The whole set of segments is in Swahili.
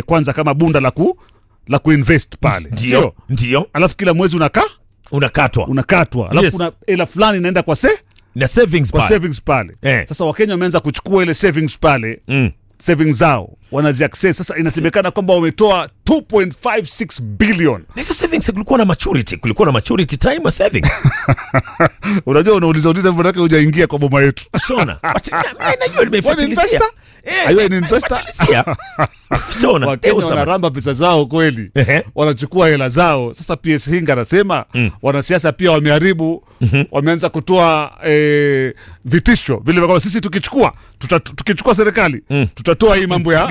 kwanza kama bunda la ku la kuinvest pale ndio sio ndio alafu kila mwezi unakaa unakatwa unakatwa alafu Yes. kuna hela fulani inaenda kwa se na savings kwa pale. savings pale Eh. sasa wakenya wameanza kuchukua ile savings pale Mm. savings zao wanaziaccess sasa inasemekana kwamba wametoa 2.56 billion Na hizo savings kulikuwa na maturity kulikuwa na maturity time ya savings unajua unauliza uliza hivyo manake hujaingia kwa boma yetu Shona. But, na- na- najua nimefuatilizia. investor? Eh, Are you an investor? nimefuatilizia. Shona, wakenya there was some- wanaramba pesa zao kweli Ehe. wanachukua hela zao sasa ps hinga anasema wanasiasa pia wameharibu wameanza kutoa eh, vitisho vile kwamba sisi tukichukua tuta, tukichukua serikali tutatoa hii mambo ya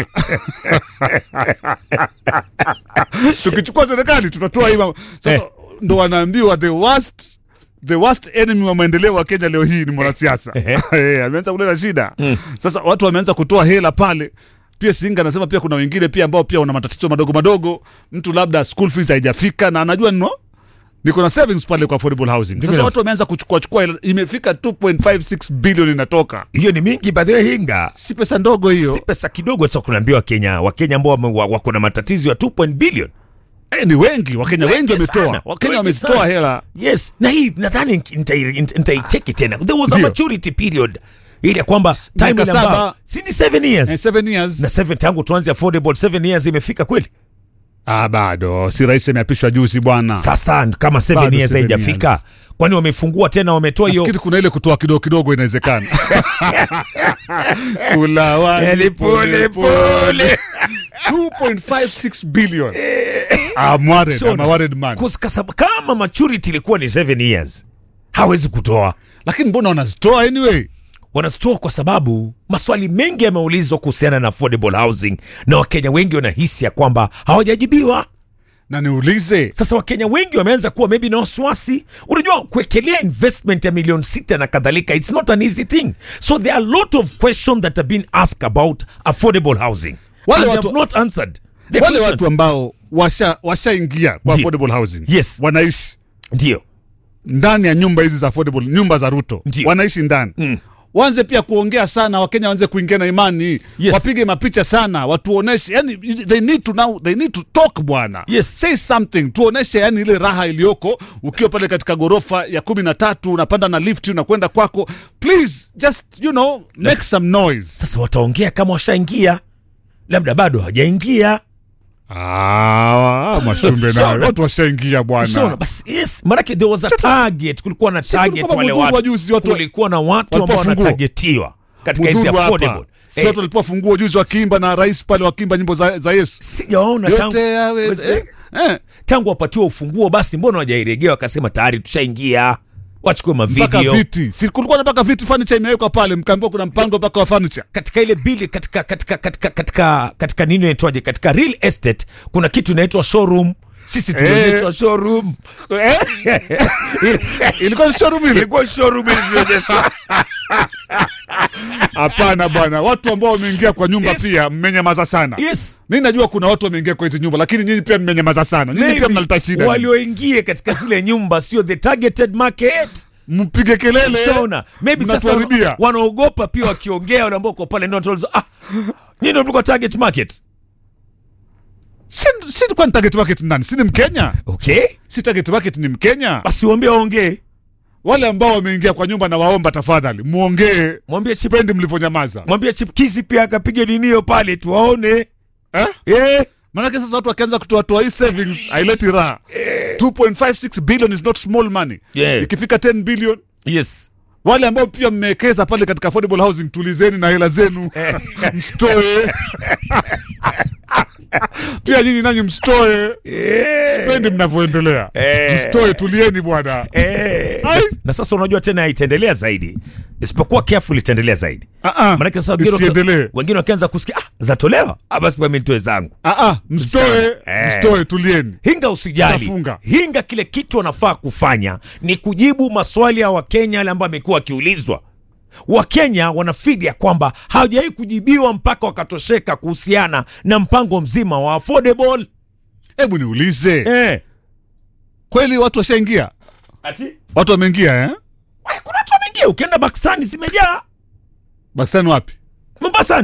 tukichukua serikali tutatoa hii mambo sasa Eh. ndo wanaambiwa the worst the worst enemy wa maendeleo wa kenya leo hii ni mwanasiasa Eh, ameanza kuleta shida sasa watu wameanza kutoa hela pale pia singa anasema pia kuna wengine pia ambao pia wana matatizo madogo madogo mtu labda school fees haijafika na anajua no niko na savings pale kwa affordable housing sasa Ndio. watu wameanza kuchukua chukua hela imefika 2.56 billion inatoka hiyo ni mingi by the way hinga si pesa ndogo hiyo si pesa kidogo sasa kunaambia wakenya wakenya ambao wame- wa- wako na matatizo ya 2 billion eh, ni wengi wakenya wengi Wengi wametoa sana, wakenya wengi wametoa sana. hela yes na hii nadhani nita- nita- nitaicheki tena there was a Ndio. maturity period ili ya kwamba time Miaka ile ambao- saba. si ni 7 years eh, seven years na 7 tangu tuanze affordable 7 years imefika kweli ah, bado si rais ameapishwa juzi bwana sasa kama 7 Bado years seven haijafika years. kwani wamefungua tena wametoa hiyo nafikiri kuna ile kutoa kidogo kidogo inawezekana kula wali Eli pole pole pole 2.56 billion I'm worried, I'm a worried man Kus- kasab- kama maturity ilikuwa ni 7 years hawezi kutoa lakini mbona wanazitoa anyway wanazitoa kwa sababu maswali mengi yameulizwa kuhusiana na affordable housing na wakenya wengi wanahisi ya kwamba hawajajibiwa na niulize sasa wakenya wengi wameanza kuwa maybe na wasiwasi unajua kuwekelea investment ya milioni sita na kadhalika it's not an easy thing so there are a lot of questions that have been asked about affordable housing Wale and they watu- have not answered the wale questions. watu ambao washa washaingia kwa Ndio. affordable housing Yes. wanaishi ndio ndani ya nyumba hizi za affordable nyumba za ruto Ndio. wanaishi ndani mm. waanze pia kuongea sana wakenya waanze kuingia na imani Yes. wapige mapicha sana watuoneshe yani they need to now they need to talk bwana Yes. say something tuoneshe yani ile raha iliyoko ukiwa pale katika gorofa ya kumi na tatu unapanda na lift unakwenda kwako please just you know make some noise sasa wataongea kama washaingia labda bado hawajaingia ah, mashumbe Sawa. nayo watu washaingia Sona, bwana basi yes manake there was a target kulikuwa na target kulikuwa wale Mudhuru wa watu juzi, watu- kulikuwa na watu ambao walipofungua. wanatagetiwa katika hizi Mudhuru hapa affordable si Eh, watu walipewa funguo juzi wakiimba na rais pale wakiimba nyimbo za, za yesu sijawaona tangu, yote yaweze eh, eh. tangu wapatiwa ufunguo basi mbona wajairegea wakasema tayari tushaingia wachukue mpaka mavideo viti si kulikuwa mpaka viti furniture imewekwa pale mkaambiwa kuna mpango mpaka wa furniture katika ile bili katika katika katika katika katika nini inaitwaje katika real estate kuna kitu inaitwa showroom sisi tumeonyeshwa showroom eh? ilikuwa ni showroom ile ilikuwa showroom ilionyeshwa hapana bwana watu ambao wameingia kwa nyumba Yes. pia mmenyamaza sana yes mi najua kuna watu wameingia kwa hizi nyumba lakini nyinyi pia mmenyamaza sana nyinyi pia Maybe mnaleta shida walioingia katika zile nyumba sio the targeted market mpige kelele Shona, maybe sasa mnatuharibia wanaogopa pia wakiongea wale ambao kwa pale ndio wataulizwa, ah nyinyi ndio mlikuwa target market si, si kwani target market ni nani si ni mkenya okay si target market ni mkenya basi waambie waongee wale ambao wameingia kwa nyumba na waomba tafadhali muongee mwambie chip sipendi mlivyonyamaza mwambie chipkizi pia akapiga ninio pale tuwaone eh? eh manake sasa watu wakianza kutoatoa hii savings haileti raha 2.56 billion is not small money Yeah. ikifika 10 billion yes wale ambao pia mmewekeza pale katika affordable housing tulizeni na hela zenu mstoe pia nyinyi nanyi mstoe sipendi mnavyoendelea Eh. mstoe tulieni bwana Eh, Ai. na- na sasa unajua tena itaendelea zaidi isipokuwa careful itaendelea zaidi Ah, ah. maanake sasa wengine Isiendelee. wengine wakianza kusikia ah, zatolewa ah, basi pia mimi nitoe zangu Ah, ah, mstoe Eh. mstoe tulieni hinga usijali Tafunga. hinga kile kitu wanafaa kufanya ni kujibu maswali ya wakenya yale ambayo amekuwa akiulizwa wakenya wanafidi ya kwamba hawajawahi kujibiwa mpaka wakatosheka kuhusiana na mpango mzima wa affordable hebu niulize eh. kweli watu washaingia ati watu wameingia eh? Wai, kuna watu wameingia ukienda pakistani zimejaa bakisani wapi mombasani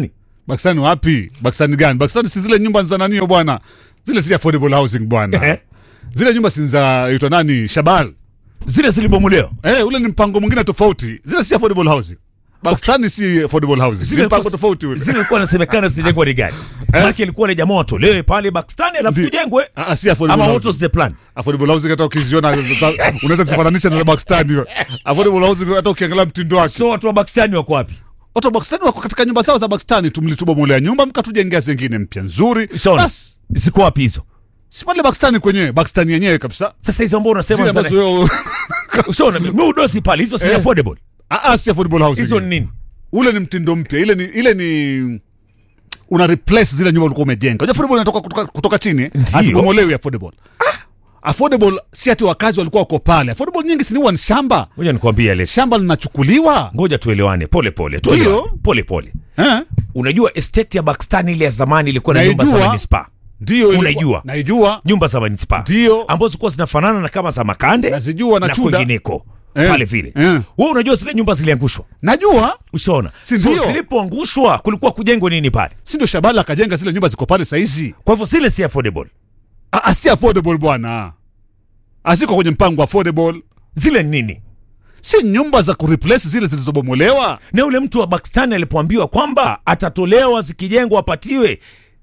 Pakistani wapi? Pakistani gani? Pakistani si zile nyumba za nanio bwana, zile si affordable housing bwana. Eh? Zile nyumba si za itwa nani Shabal. zile zilibomolewa Eh, ule ni mpango mwingine tofauti. Zile si affordable housing. Pakistani si affordable housing. Zile mpango tofauti ule. zile ilikuwa inasemekana zijengwa ni gani maana ilikuwa ni jamaa watolewe pale Pakistani alafu Ndi- tujengwe Ah, ah, si affordable ama what housing. was the plan Affordable housing hata ukiziona za- unaweza zifananisha na Pakistani. hiyo. Affordable housing hata ukiangalia mtindo wake. so watu wa Pakistani wako wapi Watu wa Pakistani wako katika nyumba zao za Pakistani, tumlitubomolea nyumba mkatujengea zingine mpya nzuri. Shaona. Bas, ziko wapi hizo si pale Pakistani kwenyewe, Pakistani yenyewe kabisa. sasa hizo ambao unasema Zile ambazo sana wewe ushaona muudosi pale hizo si Eh. affordable ah, ah, si affordable housing. hizo ni nini ule ni mtindo mpya ile ni ile ni una replace zile nyumba ulikuwa umejenga unajua affordable inatoka kutoka, kutoka chini eh? Ndio. hazibomolewi affordable affordable si ati wakazi walikuwa wako pale affordable nyingi si ni huwa ni shamba ngoja nikwambie Alex shamba linachukuliwa ngoja tuelewane pole pole tuelewane Ndio. pole pole eh? unajua estate ya Pakistani ile ya zamani ilikuwa na nyumba za Naijua. manispaa ndio ilikuwa- Unaijua. naijua nyumba za manispaa Ndio. ambazo zilikuwa zinafanana na kama za makande Nazijua na na Chuda. kwingineko Eh. pale vile Eh. wewe unajua zile nyumba ziliangushwa najua ushaona Si so ndio? zilipoangushwa kulikuwa kujengwa nini pale si ndio shabala akajenga zile nyumba ziko pale saizi kwa hivyo zile si affordable Ah, ah, si affordable bwana asiko kwenye mpango affordable zile ni nini si nyumba za kureplace zile zilizobomolewa na yule mtu wa Pakistani alipoambiwa kwamba atatolewa zikijengwa apatiwe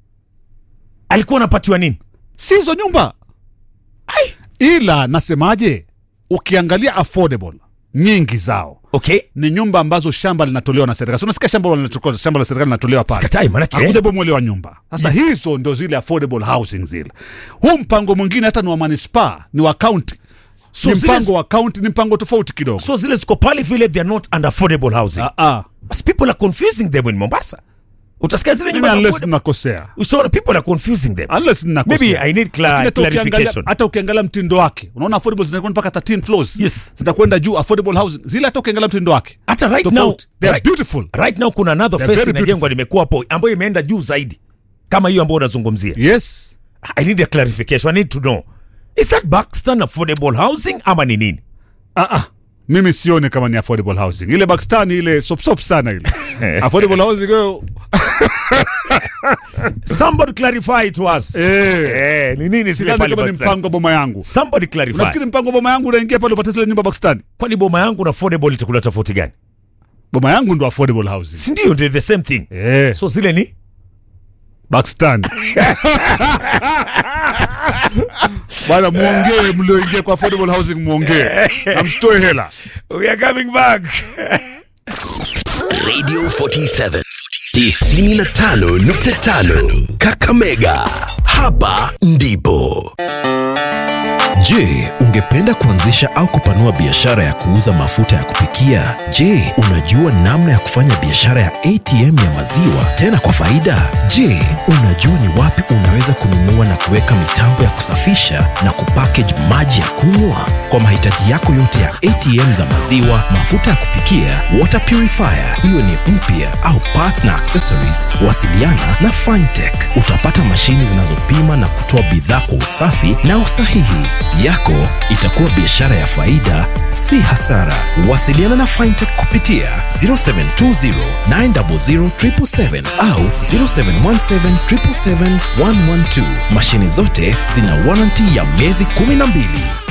alikuwa anapatiwa nini si hizo nyumba ila nasemaje ukiangalia affordable nyingi zao okay ni nyumba ambazo shamba linatolewa na serikali. So unasikia shamba linatolewa, shamba la serikali linatolewa pale. Sikatai, manake, eh. Hakuja bomolewa nyumba. Sasa Yes. hizo ndio zile affordable housing zile. Huu mpango mwingine hata ni wa manispaa, ni wa county. So ni zile- mpango wa county, ni mpango tofauti kidogo. so zile ziko pale vile they are not under affordable housing Ah ah. But people are confusing them in Mombasa utasikia zile Mimi nyumba za unless affordable ninakosea. so the people are confusing them Unless ninakosea. Maybe I need cla- Lakini hata ukiangalia- clarification. Hata ukiangalia mtindo wake. Unaona affordable zinakwenda mpaka 13 floors. Yes. Zitakwenda juu affordable housing. Zile hata ukiangalia mtindo wake. hata right now Tofauti. They are right, beautiful. right now kuna another They're face very inajengwa nimekuwa hapo ambayo imeenda juu zaidi kama hiyo ambayo unazungumzia Yes. I need a clarification I need to know is that Buxton affordable housing ama ni nini Ah, ah. Mimi sioni kama ni affordable housing. Ile Pakistan ile sop sop sana ile. affordable housing hiyo. somebody clarify to us Eh. eh ni nini zile Sidhani pale kama ni Buxton mpango wa boma yangu. somebody clarify Nafikiri mpango wa boma yangu unaingia pale upate zile nyumba Pakistan. kwani boma yangu na affordable itakula tofauti gani Boma yangu ndo affordable housing. si ndio ndio the same thing Eh. so zile ni Pakistan. Bwana muongee mlioingia kwa affordable housing muongee. Na msitoe hela. we are coming back Radio 47 95.5 Kakamega. Hapa ndipo. Je, ungependa kuanzisha au kupanua biashara ya kuuza mafuta ya kupikia? Je, unajua namna ya kufanya biashara ya ATM ya maziwa tena kwa faida? Je, unajua ni wapi unaweza kununua na kuweka mitambo ya kusafisha na kupackage maji ya kunywa? Kwa mahitaji yako yote ya ATM za maziwa, mafuta ya kupikia, water purifier, iwe ni mpya au parts na accessories, wasiliana na Fintech. Utapata mashini zinazopima na kutoa bidhaa kwa usafi na usahihi. Yako itakuwa biashara ya faida, si hasara. Wasiliana na Fintech kupitia 0720 900 777 au 0717 777 112. Mashini zote zina warranty ya miezi 12.